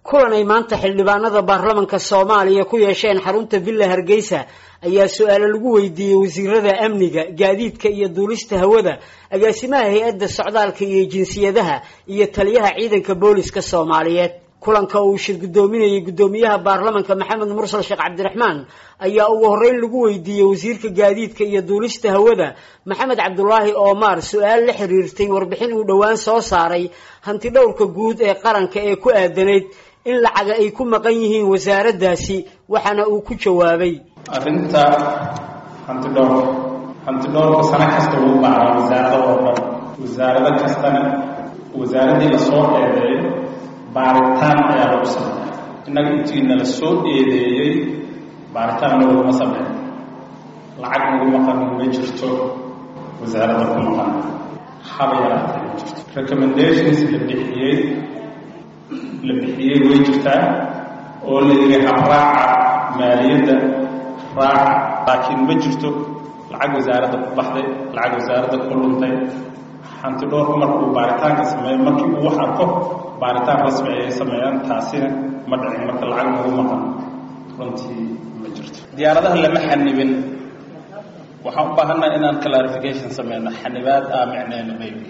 kulan ay maanta xildhibaanada baarlamanka soomaaliya ku yeesheen xarunta villa hargeysa ayaa su-aalo lagu weydiiyey wasiirada amniga gaadiidka iyo duulista hawada agaasimaha hay-adda socdaalka iyo jinsiyadaha iyo taliyaha ciidanka booliska soomaaliyeed kulanka uu shir guddoominayay guddoomiyaha baarlamanka maxamed mursal sheekh cabdiraxmaan ayaa ugu horreyn lagu weydiiyey wasiirka gaadiidka iyo duulista hawada maxamed cabdulaahi oomaar su-aal la xiriirtay warbixin uu dhowaan soo saaray hanti dhowrka guud ee qaranka ee ku aadanayd in lacaga ay ku maqan yihiin wasaaraddaasi waxaana uu ku jawaabay arrinta hanti dhowrka hanti dhowrka sano kasta wuu bacraa wasaarada oo dhan wasaarado kastana wasaaraddii lasoo eedeeyo baaritaan ayaa lagu sameeya innaga intiina la soo eedeeyey baaritaan laguma sameeyo lacag nagu maqan ma jirto wasaaradda ku maqan haba yaraatee ma jirto recommendations la bixiyey la bixiyey way jirtaa oo la yidhi habraaca maaliyadda raaca laakiin ma jirto lacag wasaaradda ku baxday lacag wasaaradda ku luntay hanti dhowrku markuu baaritaanka sameeyo markii uu wax arko baaritaan rasmi ayay sameeyaan taasina ma dhicin marka lacag nagu maqan runtii ma jirto diyaaradaha lama xanibin waxaan u baahannaha inaan clarification sameyno xanibaad ah micneena maybe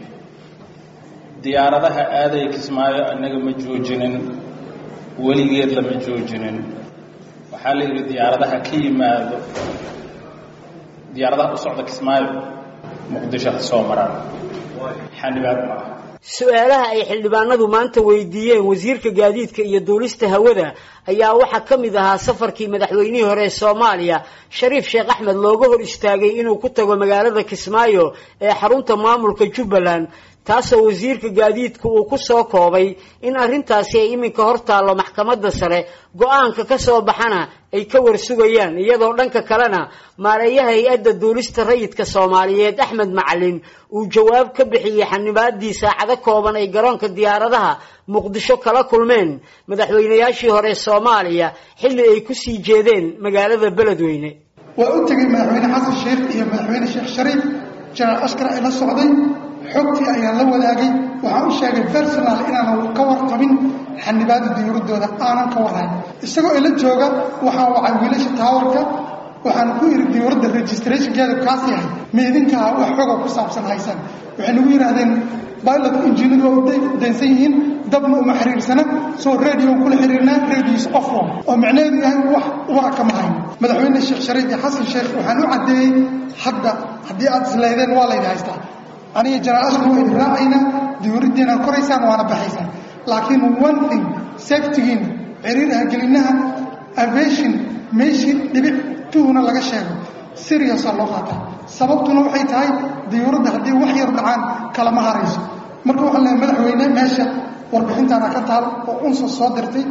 diyaaradaha aaday kismaayo innaga ma joojinin weligeed lama joojinin waxaa la yidhi diyaaradaha ka yimaado diyaaradaha u socda kismaayo muqdisho ha soo maraan xanibaad maaha su-aalaha ay xildhibaanadu maanta weydiiyeen wasiirka gaadiidka iyo duulista hawada ayaa waxaa ka mid ahaa safarkii madaxweynihii hore ee soomaaliya shariif sheekh axmed looga hor istaagay inuu ku tago magaalada kismaayo ee xarunta maamulka jubbaland taasoo wasiirka gaadiidku uu ku soo koobay in arrintaasi ay iminka hor taallo maxkamadda sare go-aanka ka soo baxana ay ka warsugayaan iyadoo dhanka kalena maareeyaha hay-adda duulista rayidka soomaaliyeed axmed macalin uu jawaab ka bixiyey xanibaadii saacado kooban ay garoonka diyaaradaha muqdisho kala kulmeen madaxweynayaashii hore soomaaliya xilli ay ku sii jeedeen magaalada beledweyne waa u tegey madaxweyne xasan sheekh iyo madaxweyne sheekh shariif janaal askar ay la socday xogtii ayaan la wadaagay waxaan u sheegay personal inaanan ka warqabin xanibaada diyuuradooda aanan ka warhayn isagoo ila jooga waxaan wacay wiilasha taawarka waxaan ku iri diyuuradda registrationkeeda kaas yahay meedinkaa wax xoga ku saabsan haysan waxay nagu yidhaahdeen pilot injiinadu waa u daynsan yihiin dabna uma xiriirsana soo radio kula xiriirnaa radios ofo oo micnaheedu yahay wax wara kama hayn madaxweyne sheekh shariif iyo xasan sheekh waxaan u caddeeyey hadda haddii aad isleydeen waa laydi haystaa aniga janaal askar waa idin raacaynaa diyuuraddiina koraysaan waana baxaysaan laakiin one thing safetigiina ciriiraha gelinaha aviation meeshii dhibic tuhuna laga sheego seriousa loo qaataa sababtuna waxay tahay diyuuradda haddii wax yar dhacaan kalama harayso marka waxaan leehay madaxweyne meesha warbixintaana ka taal oo unsa soo dirtay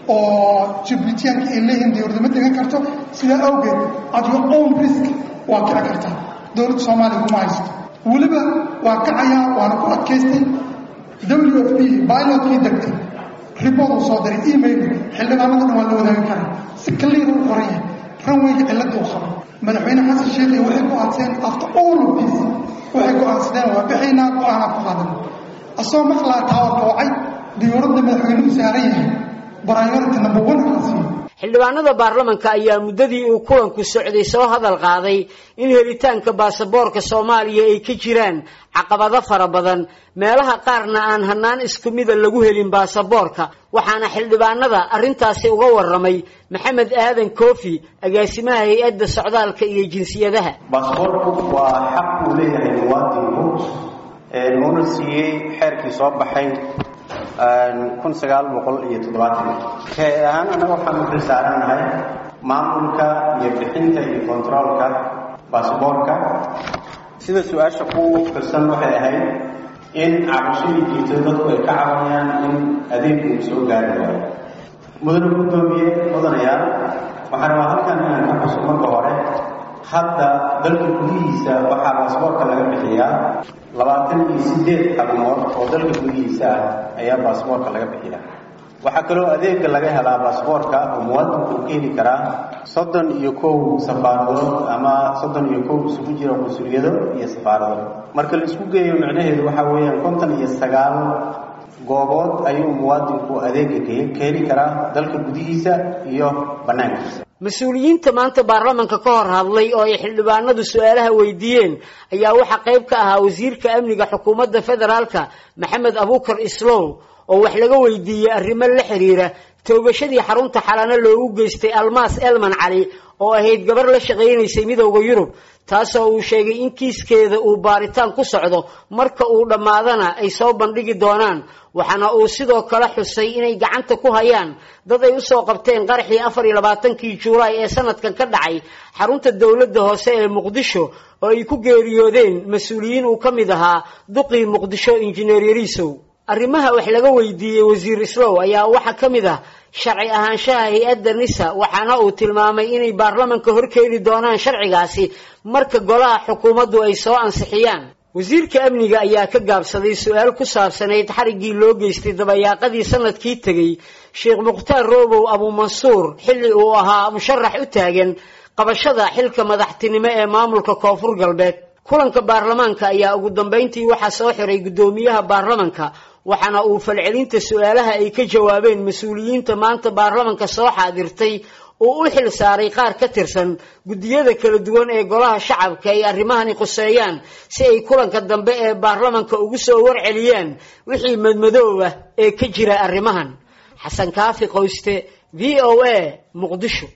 oo jibuutiyaanka ay leeyihiin diyuuradda ma degan karto sidaa awgeed at your own risk waa kici kartaa dowladda soomaaliya kuma haysto weliba waa kacayaa waana ku adkaystay w f p bilotkii degtay ribord uu soo diray email xildhibaanada dhan waa la wadaagi karaa si kaliir u qoran yahay ranweyga cilladda u qabo madaxweyne xasan sheekhi waxay ku adseen after all of this waxay go-aansadeen waa bixaynaa go-aanaa ku qaadan asagoo maqlaa taawarka wacay diyuuradda madaxweynuhu saaran yahay priority number one ala siiyo xildhibaanada baarlamanka ayaa muddadii uu kulanku socday soo hadal qaaday in helitaanka baasaboorka soomaaliya ay ka jiraan caqabado fara badan meelaha qaarna aan hanaan isku mida lagu helin baasaboorka waxaana xildhibaanada arrintaasi uga waramay maxamed aadan koofi agaasimaha hay-adda socdaalka iyo jinsiyadaha baasaboorku waa xaq uu leeyahay muwaadinku uuna siiyey xeerkii soo baxay kun sagaal boqol iyo toddobaatan kee ahaan annaga waxaan u xilsaarannahay maamulka iyo bixinta iyo kontaroolka basaboorka sida su-aasha ku firsan waxay ahayd in cabashadii jirto dadku ay ka cabanayaan in adeegku uu soo gaari waayo mudane guddoomiye mudanayaal waxaan rabaa halkan inaan ka xuso marka hore hadda dalka gudihiisa waxaa baasaboorka laga bixiyaa labaatan iyo sideed xabnood oo dalka gudihiisa ah ayaa baasaboorka laga bixiyaa waxaa kaloo adeega laga helaa baasaboorka oo muwaadinku uu ka heli karaa soddon iyo kow safaaradood ama soddon iyo kow isugu jira qunsuliyado iyo safaarado marka la isku geeyo micnaheedu waxaa weeyaan konton iyo sagaal goobood ayuu muwaadinku adeega ka heli karaa dalka gudihiisa iyo bannaankiisa mas-uuliyiinta maanta baarlamanka ka hor hadlay oo ay xildhibaanadu su-aalaha weydiiyeen ayaa waxaa qayb ka ahaa wasiirka amniga xukuumadda federaalka maxamed abuukar islow oo wax laga weydiiyey arrimo la xiriira toogashadii xarunta xalano loogu geystay almaas elman cali oo ahayd gabar la shaqaynaysay midowda yurub taasoo uu sheegay in kiiskeeda uu baaritaan ku socdo marka uu dhammaadana ay soo bandhigi doonaan waxaana uu sidoo kale xusay inay gacanta ku hayaan dad ay usoo qabteen qaraxii afar iyo labaatankii juulaay ee sanadkan ka dhacay xarunta dowladda hoose ee muqdisho oo ay ku geeriyoodeen mas-uuliyiin uu ka mid ahaa duqii muqdisho injineer yariisow arrimaha wax laga weydiiyey wasiir islow ayaa waxaa ka mid ah sharci ahaanshaha hay-adda nisa waxaana uu tilmaamay inay baarlamanka horkeeni doonaan sharcigaasi marka golaha xukuumaddu ay soo ansixiyaan wasiirka amniga ayaa ka gaabsaday su-aal ku saabsanayd xariggii loo geystay dabayaaqadii sanadkii tegey sheekh mukhtaar roobow abuumansuur xilli uu ahaa musharax u taagan qabashada xilka madaxtinimo ee maamulka koonfur galbeed kulanka baarlamaanka ayaa ugu dambayntii waxaa soo xiray guddoomiyaha baarlamanka waxaana uu falcelinta su-aalaha ay ka jawaabeen mas-uuliyiinta maanta baarlamanka soo xaadirtay uu u xil saaray qaar ka tirsan guddiyada kala duwan ee golaha shacabka ay arrimahani khuseeyaan si ay kulanka dambe ee baarlamanka ugu soo warceliyaan wixii madmadoob ah ee ka jira arrimahan xasan kaafi qoyste v o a muqdisho